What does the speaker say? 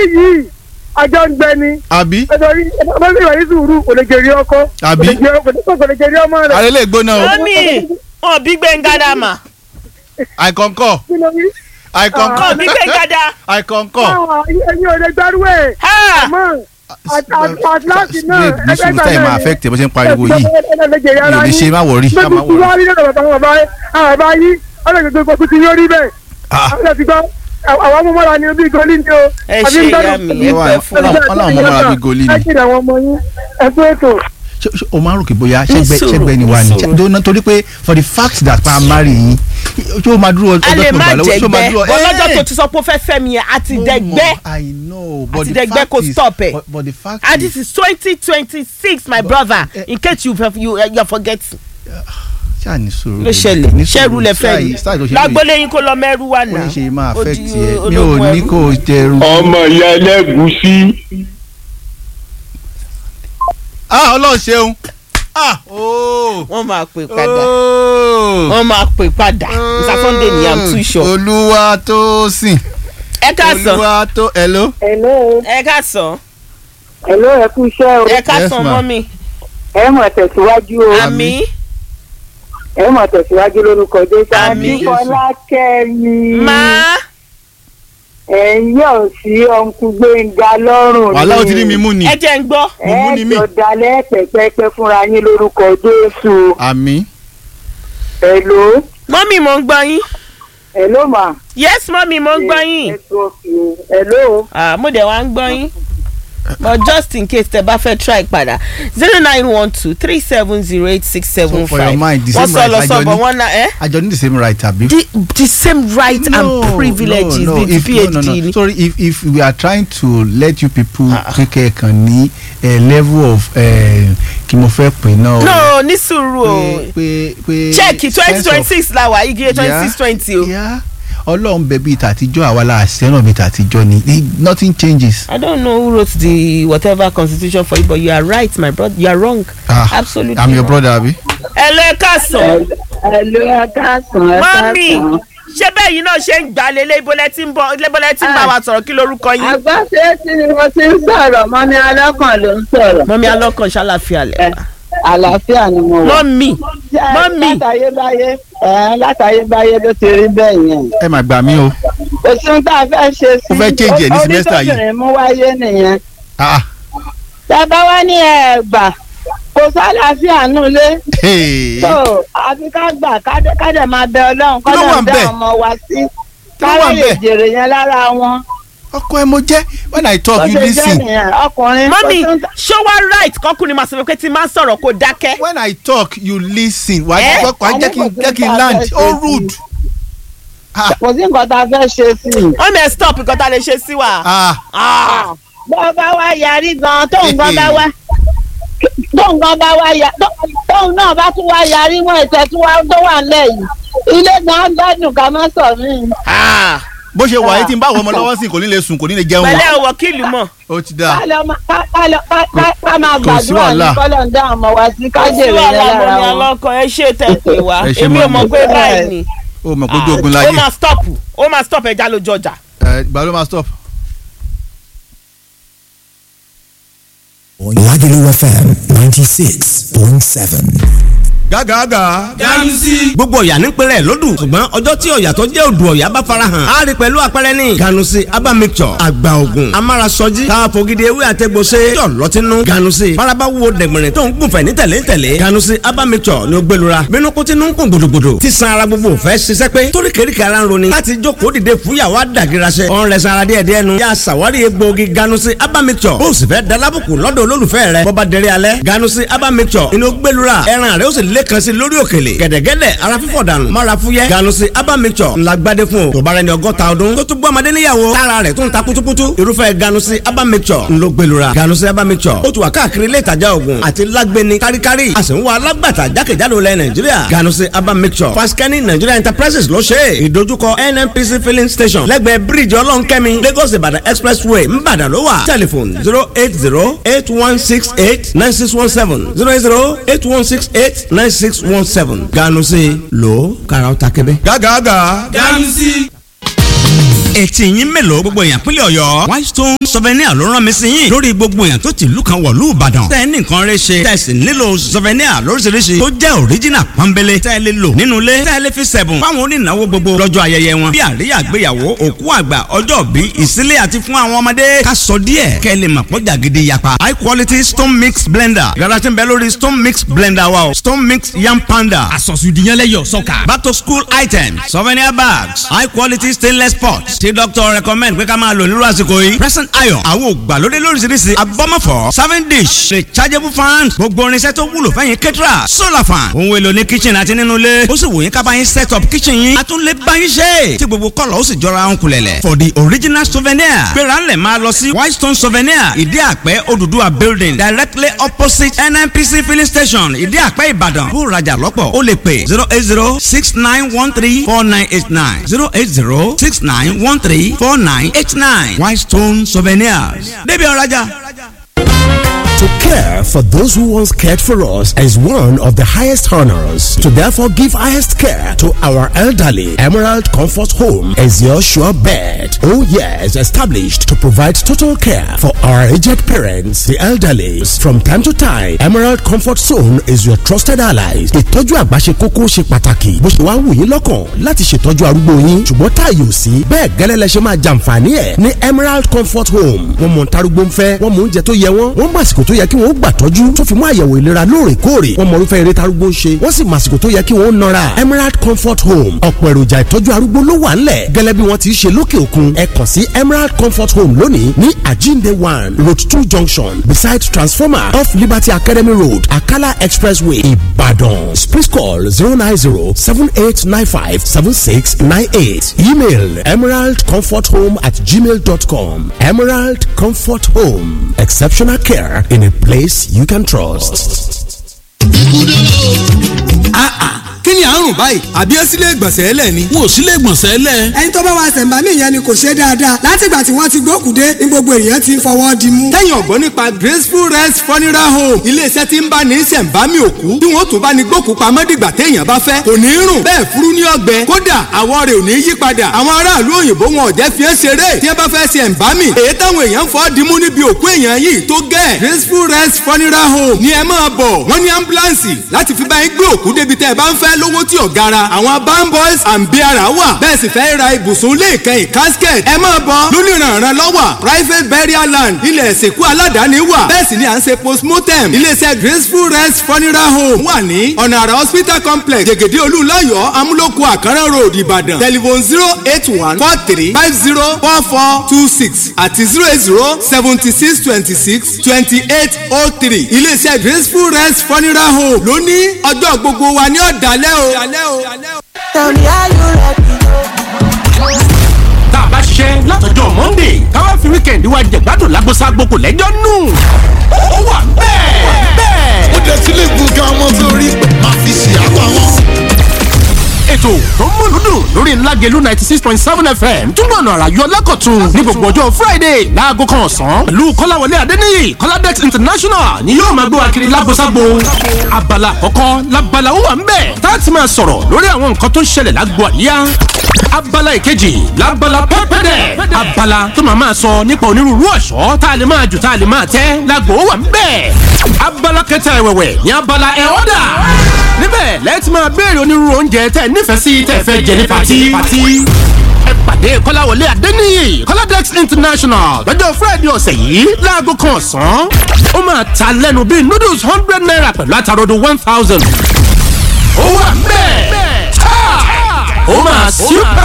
yìí àjọ ń gbẹ ni àbí nítorí ọmọ mi wà ní sùúrù kò lè jèrè ọkọ Àbí? kò lè jèrè ọkọ kò lè jèrè ọmọ rẹ àrẹ lè gbóná o mọ́mì wọn bí gbẹ̀ngàdà mà i concur kí ló rí. i wọn concur bí gbẹ̀ngàdà. i concur. Ah, ẹ̀yin ò lè gbárù ẹ̀ Ha! àmọ́ àtìláàtì náà ní sùúrù táyì máa affect ẹ bó ṣe ń pariwo yìí mi ò lè ṣe má wọrí má má gbogbo tí wọrí. wọ́n rí lọ́dọ̀ bàbá wọn báyìí àwọn bàbá yìí ọlọ́dún gbogbo tí yóò rí bẹ́ẹ̀ Ah. àwọn ti gbọ́ àwọn ọmọ mọ́ra ni bí gọ́lí ni o. Ẹ àbí ṣe ń bẹ́ẹ̀ ìyá mi, lọ- ẹ pẹ́ fún wa. Ọlọ́run ọmọ mọ́ra bí gọ́lí ni. ẹ kí ni àwọn ọmọ yín ẹ tó ètò. Ṣé- ṣé o máa ń rò pé bóyá ṣẹ́gbẹ́ sùúrù, ṣẹ́gbẹ́ ni wà ní ní sùúrù. Ṣé- torí pé for the fact that pa marry yín ṣé o máa dúró a ọjọ́ lè tó má gbà lọ́wọ́ ṣé o máa jẹgbẹ́ dúró ọlọ́jọ́ Eh! tó ti sọ pé ó fẹ́ fẹ́ mi yẹn àti Mo dẹgbẹ́ mọ̀, I know but Àti the dẹgbẹ́ fact kò is stop ẹ̀. but, but the fact and is this is twenty twenty six my brother eh, in case you you you forget ṣáà ní sùúrù ló ṣẹlẹ̀ ní ṣẹ́rù lẹ fẹ́ Style- yìí style tó ṣe lóye. lágbólé yín kó lọ mẹ́rù wà ó náà ní ṣe máa Ó affect di ẹ mi ò ológun ní ẹrú. kó o jẹrù. ọmọ ìyá ẹlẹ́gùsí ah ọlọ́run ṣeun ah ooo wọ́n máa pè padà ooo wọ́n máa pè padà Mr. Sunday ni i'm too sure olúwa tó sìn ẹ káàsán olúwa tó hello. hello ẹ káàsán hello ẹ kú iṣẹ́ o ẹ káàsán ma'am. mọ́mì ẹ mọ̀ tẹ̀síwájú o àmì ẹ mọ̀ tẹ̀síwájú lórúkọ jésù Àmín. Fọlákẹ́mi máa ẹ̀ ń yọ̀ sí ọ̀nkú gbẹ̀ngà lọ́rùn wàhálà ó ti rí mi mú ni ẹ jẹ́ ń gbọ́ Mùmú ni mí. ẹ jọ dalẹ̀ pẹ̀pẹ́pẹ́ fúnra yín lórúkọ jésù àmì hello mọ́mì mo ń gbọ́ yín hello ma. yes mọ́mì mo ń gbọ́ yín network o. hello. Ah, mo dẹ̀ wá ń gbọ́ yín but just in case tẹ bá fẹ́ try padà zero nine one two three seven zero eight six seven So for your five mind, the wọ́n same sọ right lọ àjọ sọ bọ̀ ní- wọ́n na ẹ́ àjọ ní the same right àbí. the the same right and privileges no, with if, phd no, no, no. ni. sorry if if we are trying to let you people kékeré kan ní a level of eh, kí mo fẹ́ pè náà. no ní sùúrù o pé pé pé. check twenty sense twenty of- six la wà igi twenty Yeah, six twenty o. yeah. ọlọ́run bẹ bíi tàtijọ́ àwa la àṣẹ náà bíi tàtijọ́ ni Eh, nothing changes. I don't know who wrote the whatever constitution for you but you are right my brother you are wrong. Ah, absolutely I'm your wrong. brother abi. ẹ lọ ẹ káàsán hello ẹ káàsán ẹ mọ́mì ṣé bẹ́ẹ̀ yìí náà ṣe ń gbà lélẹ́ ibólẹ́ tí ń bọ̀ ibólẹ́ tí ń bá wa sọ̀rọ̀ kí lorúkọ yín. àgbàṣe tí ni mo ti ń sọ̀rọ̀ mọ́mí alákàn ló ń sọ̀rọ̀ mọ́mí alọ́kàn ṣàlàfíà lẹ̀. àlàáfíà ni mo wà. mọ́mí mọ́mí látàyébáyé ẹ látàyébáyé ló ti rí bẹ́ẹ̀ yẹn. ẹ máa gbà mí o. kò sí ohun tá a fẹ́ ṣe sí. Ó fẹ́ change ẹ̀ ní semester yìí. onítọ̀bìnrin mú wáyé nìyẹn. Ah, tábà wá ní ẹ gbà kò sálàáfíà nulẹ̀. hey. tó àfi ká gbà kádẹ kádẹ máa bẹ ọlọ́run Kí ló wà kọ́dọ̀ ń dá bẹ̀? ọmọ wa sí. Kí ló wà ń káyọ̀ lè bẹ̀? jèrè yẹn lára wọn. ọkọ ẹ mo jẹ when i ó talk you ṣe jẹ́ listen nìyẹn ọkùnrin. mọ́mí kò sí ohun tá- ṣó wá right kọkùnrin máa sọ pé tí máa ń sọ̀rọ̀ kó dákẹ́. when i talk you listen wà á Eh? jẹ́ wà á jẹ́ kí n jẹ́ kí n land ó rude. Ah, kò sí nǹkan tá a fẹ́ ṣe sí i. wọ́n mẹ́ stop nǹkan tá a lè ṣe sí wa. ah, Ah. bó bá wá yarí gan tóun gan bá wá tóun gan bá wá ya tó- tóun náà bá tún wá yarí wọn ìtẹ̀ tí wá tó wà nílẹ̀ yìí ilé gan gbádùn ká má sọ mí. Ah. bó ṣe wà yìí tí n bá wọ ọmọ lọ́wọ́ sí kò ní lè sùn kò ní lè jẹun pẹ̀lẹ́ o wọ́kìlì mọ̀. ó ti dáa. ká lọ má- ká- ká lọ- ká- ká- ká máa Kò sí gbàdúrà ní wàhálà. kọ́lọ̀ ń dá ọmọ wa sí ká kò sí jèrè yẹn wàhálà lára mọ́mí wọn. alọ́kàn ẹ ṣe tẹ̀pẹ̀ wá Ẹ ṣe èmi ò mọ́mí. mọ̀ pé báyìí ni. ó mọ̀ kójú ogun ó láyé máa stop ó máa stop ẹja lójú ọjà. ẹ ìgbà ló máa stop. Lagelu FM 96.7. gágàgà. ganusi. gbogbo ọ̀yà nípínlẹ̀ lódù ṣùgbọ́n ọjọ́ tí ọ̀yà tó jẹ́ odò ọ̀yà bá farahàn á rí pẹ̀lú àpẹẹrẹ ní. ganusi aba mixture àgbà ògùn amárasọjí káfọ́gídé ewé àtẹ̀gbọ́sẹ̀ yọ̀ lọ́tínú. ganusi faraba wo dẹ̀gbẹ̀rẹ̀ tó ń gùnfẹ̀ ní tẹ̀lé tẹ̀lé. ganusi aba mixture ni ó gbẹlura bínú kó tinú ń kún gbòdògbòdò tí san ara gbogbo fẹ́ ṣiṣẹ́ pé torí kéríkì ara ń roni láti jókòó dìde fúyàwó àdàgìrasẹ̀ ọ̀n rẹ̀ sanra díẹ̀ díẹ̀ nu yà sàwárí egbòogi ganusi aba mixture bó o sì fẹ́ dalábùkù lọ́dọ̀ olólùfẹ́ rẹ̀ bọ́ba dẹrẹ́ alẹ́ ganusi aba mixture inú gbẹlura ẹran rẹ̀ ó sì lẹ́kan sí lórí òkèlè gẹ̀dẹ̀gẹ̀dẹ̀ ara fífọ̀ dànù mara fúyẹ́ ganusi aba mixture ńlá gbadé fún o tó bá rẹ ní ọgọ́ta ọdún tó tún gbọ́ ọmọdé níyàwó tára rẹ̀ tó ń ta kutukutu irúfẹ́ ganusi aba mixture ńlọ gbẹlura ganusi aba mixture ó tún wà káàkiri ilé ìtajà oògùn àti lágbẹni káríkárí a sì ń wá alágbàtà jákèjádò lẹ nàìjíríà ganusi aba mixture faskani nigeria enterprises ló ṣe é ìdojúkọ nnpc filling station lẹ́gbẹ̀ẹ́ bíríìjì ọlọ́nkẹ́mi lagos ìbàdàn expressway ńbàdàn ló wà telephone zero eight zero eight one six eight nine six one seven zero eight zero eight one six eight nine six one seven ganusi lo karaw ta kebe. gágàgà. ganusi. etí yín mélòó gbogbo èèyàn pínlẹ̀ ọ̀yọ́ white stone souvenir ló rán mi sí yín lórí gbogbo èèyàn tó ti ìlú kan wọ̀lú ìbàdàn tẹ́ ẹ ní nǹkan rẹ ṣe tẹ́ ẹ sì nílò souvenir lóríṣiríṣi tó jẹ́ original pọ́nbélé tẹ́ ẹ lè lò nínú ilé tẹ́ ẹ lè fi sẹ̀bùn fáwọn onínáwó gbogbo lọ́jọ́ ayẹyẹ wọn bí àríyá àgbéyàwó òkú àgbà ọjọ́ bí ìsílé àti fún àwọn ọmọdé ká sọ díẹ̀ kẹ́ ẹ lè mọ̀ pọ́jà gidi yapa high quality stone mix blender yàrá tí ń bẹ lórí stone mix blender wa o stone mix yam panda àsọ̀sùdìyànlẹ́yọ̀ sọ́kà. back to school items souvenir bags high quality stainless pots tí doctor recommend pé ká máa lò nírú àsìkò yìí present iron àwọn ògbàlódé lóríṣiríṣi abọ́mọ̀fọ́ serving dish rechargeable fans gbogbo irinṣẹ́ tó wúlò fẹ́yìn kẹ́tìrà solar fan ohun èlò ní kitchen àti nínú ilé ó sì wò yín ká bá yín set up kitchen yín a tún lè bá yín ṣe tí gbogbo kọ́lọ̀ ó sì jọra ń kulẹ̀lẹ̀ for the original souvenir gbéra ńlẹ̀ máa lọ sí white stone souvenir ìdí àpẹ́ Odùduwà building directly opposite nnpc filling station ìdí àpẹ́ ìbàdàn bó rajà lọ́pọ̀ ó lè pè zero eight zero six nine one three four nine eight nine zero eight zero six nine one three four nine eight nine white stone souvenirs débi ọ̀rajà. To care for those who once cared for us is one of the highest honors. To therefore give highest care to our elderly, Emerald Comfort Home is your sure bet. Oh yes, established to provide total care for our aged parents, the elderly. From time to time, Emerald Comfort Zone is your trusted allies. Ìtọ́jú àgbà ṣe kókó ṣe pàtàkì. Bó ṣe wá wù yín lọ́kàn láti ṣètọ́jú arúgbó yín. Ṣùgbọ́n táàyè ò sí. Bẹ́ẹ̀ gẹ́lẹ́ lẹ ṣe máa jàǹfààní ẹ̀ ní Emerald Comfort Home. Wọ́n mọ̀ ntarúgbó ń fẹ́, wọ́n mọ̀ oúnjẹ tó yẹ wọ́n, wọ́n mọ̀ àsìkò tó yẹ kí wọ́n gbà tọ́jú tó fi mú àyẹ̀wò ìlera lóòrèkóòrè wọ́n mọ̀ irúfẹ́ eré tarúgbó ń ṣe wọ́n sì mọ̀ àsìkò tó yẹ kí wọ́n nọra Emerald Comfort Home ọ̀pọ̀ èròjà ìtọ́jú arúgbó ló wà ńlẹ̀ gẹ́lẹ́ bí wọ́n ti ṣe lókè òkun ẹ kàn sí Emerald Comfort Home lónìí ní Ajinde one road two junction beside transformer off Liberty Academy Road Akala Expressway Ibadan please call zero nine zero seven eight nine five seven six nine eight email emeraldcomforthome at gmail dot com Emerald Comfort Home exceptional care in a place you can trust. kí ni àrùn báyìí àbí ẹ sílé ìgbọ̀nsẹ̀ ẹlẹ̀ ni. wọn ò sílé ìgbọ̀nsẹ̀ ẹlẹ̀. ẹni tó bá wa ṣẹ̀ǹbámì yẹn ni kò ṣe dáadáa látìgbà tí wọ́n ti gbókùdé ní gbogbo èèyàn ti ń fọwọ́ di mú. kẹ́yìn ọ̀gbọ́n nípa graceful rest funeral home iléeṣẹ́ tí ń bá ní ṣẹ̀ǹbámì òkú tí wọ́n tún bá ní gbókù pamọ́ dìgbà téèyàn bá fẹ́ kò ní rùn bẹ́ẹ̀ furu ní ọgbẹ́ kódà àwọ̀ rẹ̀ ò ní yí padà àwọn aráàlú òyìnbó wọn ò jẹ́ fi é ṣeré tí wọ́n bá fẹ́ ṣẹ̀ǹbámì èyí táwọn èèyàn fọ́ dimú níbi òkú èèyàn yìí tó gẹ́ graceful rest funeral home ni ẹ máa bọ̀ wọ́n ní ambulance láti fi bá yín gbé òkú débi tẹ́ ẹ bá ń fẹ́ lówó tí ò gara àwọn aban boys and beara wà bẹ́ẹ̀ sì fẹ́ ra ibùsùn lè kẹ́yìn casket ẹ máa bọ̀ lónìrànràn lọ́wọ́ private burial land ilẹ̀ ìsìnkú aládàáni wà bẹ́ẹ̀ sì ni à ń ṣe postmortem iléeṣẹ́ graceful rest funeral home wà ní ọ̀nà àrà hospital complex jẹ̀gẹ̀dẹ̀ olúlayọ̀ amúlòkù àkàrà road ìbàdàn telephone zero eight one four three five zero four four two six àti zero eight zero seventy six twenty six twenty eight oh three iléeṣẹ́ graceful rest funeral home ló ní ọjọ́ gbogbo wa ní ọ̀dàlẹ́ o. Tell me how you ready. tá a bá ṣiṣẹ́ látọjọ́ monday káwá fi weekend wa jẹ̀gbádùn lágbóṣágbó kò lẹ́jọ́ nù. ó wà bẹ́ẹ̀ bẹ́ẹ̀. ó dé sílé gbọ̀ngàn ọmọ sórí máa fi ṣe àpá wọn. ètò tó ń múlùú dùn lórí ńlágẹ̀lú ninety six point seven fm túbọ̀ nà àrà yọ lẹ́kọ̀tún ní gbogbo ọjọ́ friday láago kan ọ̀sán pẹ̀lú kọ́láwọlé adéníyì kọ́ládẹ́t international ni yóò máa gbé wa kiri lágbóṣágbó abala àkọ́kọ́ labala ó wà ń bẹ̀ tá a ti máa sọ̀rọ̀ lórí àwọn nǹkan tó ń ṣẹlẹ̀ lágbo àríyá abala ìkejì labala pẹ́pẹ́dẹ̀ abala tó máa máa sọ nípa onírúurú ọ̀ṣọ́ tá a lè máa jù tá a lè máa tẹ́ lágbo ó wà ń bẹ̀ abala kẹta ẹ̀wẹ̀wẹ̀ ní abala ẹ̀ ọ́dà níbẹ̀ lẹ́ẹ̀tì máa béèrè onírúurú oúnjẹ tẹ́ nífẹ̀ẹ́ sí tẹ́ fẹ́ jẹ ní pati. ẹ pàdé kọ́láwọlé adéníyì kọ́ládẹ́x international lọ́jọ́ friday ọ̀sẹ̀ yìí láago kan ọ̀sán. ó máa ta lẹ́nu bíi noodles hundred naira pẹ̀lú àtàrodo one thousand. ó wà bẹ́ẹ̀ ó máa super